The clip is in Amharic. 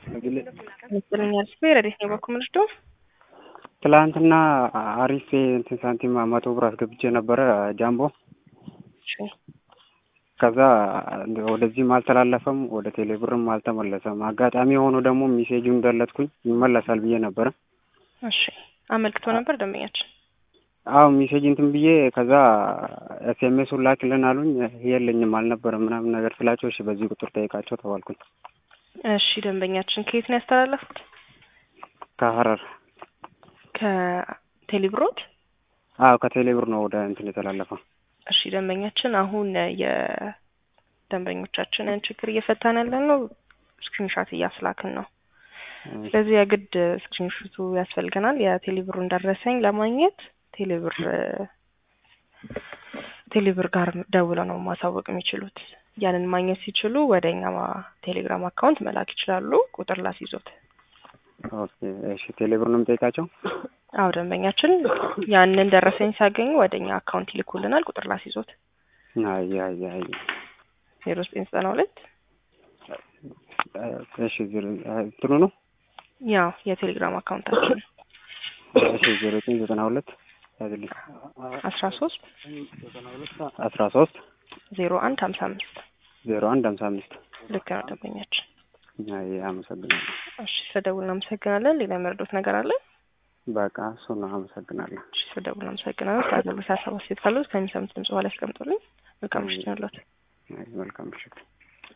ይመስለኛል ስፔር ረዴት ነው በኩል ምንድዶ ትላንትና አሪፍ እንትን ሳንቲም መቶ ብር አስገብቼ ነበረ ጃምቦ። ከዛ ወደዚህም አልተላለፈም ወደ ቴሌ ብርም አልተመለሰም። አጋጣሚ የሆኑ ደግሞ ሜሴጁን ገለጥኩኝ ይመለሳል ብዬ ነበረ። እሺ አመልክቶ ነበር ደንበኛችን። አዎ ሜሴጅ እንትን ብዬ ከዛ ኤስኤምኤሱን ላክልን አሉኝ። የለኝም አልነበረም ምናምን ነገር ስላቸው እሺ በዚህ ቁጥር ጠይቃቸው ተባልኩኝ። እሺ ደንበኛችን ከየት ነው ያስተላለፉት? ከሀረር ከቴሌብሮት አዎ ከቴሌ ብር ነው ወደ እንትን የተላለፈው። እሺ ደንበኛችን አሁን የደንበኞቻችንን ችግር እየፈታን ያለን ነው። ስክሪንሻት እያስላክን ነው። ስለዚህ የግድ ስክሪንሹቱ ያስፈልገናል። የቴሌብሩን ደረሰኝ ለማግኘት ቴሌብር ቴሌብር ጋር ደውለው ነው ማሳወቅ የሚችሉት። ያንን ማግኘት ሲችሉ ወደ እኛ ቴሌግራም አካውንት መላክ ይችላሉ። ቁጥር ላስይዞት። ኦኬ እሺ ቴሌ ብር ነው የምጠይቃቸው? አዎ ደንበኛችን ያንን ደረሰኝ ሲያገኙ ወደ እኛ አካውንት ይልኩልናል። ቁጥር ላስይዞት። አይ አይ አይ ዜሮ ዘጠኝ ዘጠና ሁለት እሺ እንትኑ ነው ያው የቴሌግራም አካውንታችን እሺ ዜሮ ዘጠኝ ዘጠና ሁለት ያዝልኝ አስራ ሶስት አስራ ሶስት ዜሮ አንድ ሀምሳ አምስት ዜሮ አንድ ሀምሳ አምስት ልክ ነው ደንበኛችን። አይ አመሰግናለሁ። እሺ ስለደውል እናመሰግናለን። ሌላ የመረዶት ነገር አለ? በቃ እሱ ነው። አመሰግናለሁ። እሺ ስለደውል እናመሰግናለን። ከአገልግሎት ሀሳብ አስተያየት ካሉት ከሚሰሙት ድምጽ በኋላ ያስቀምጡልኝ። መልካም ምሽት ይሁንልዎት። መልካም ምሽት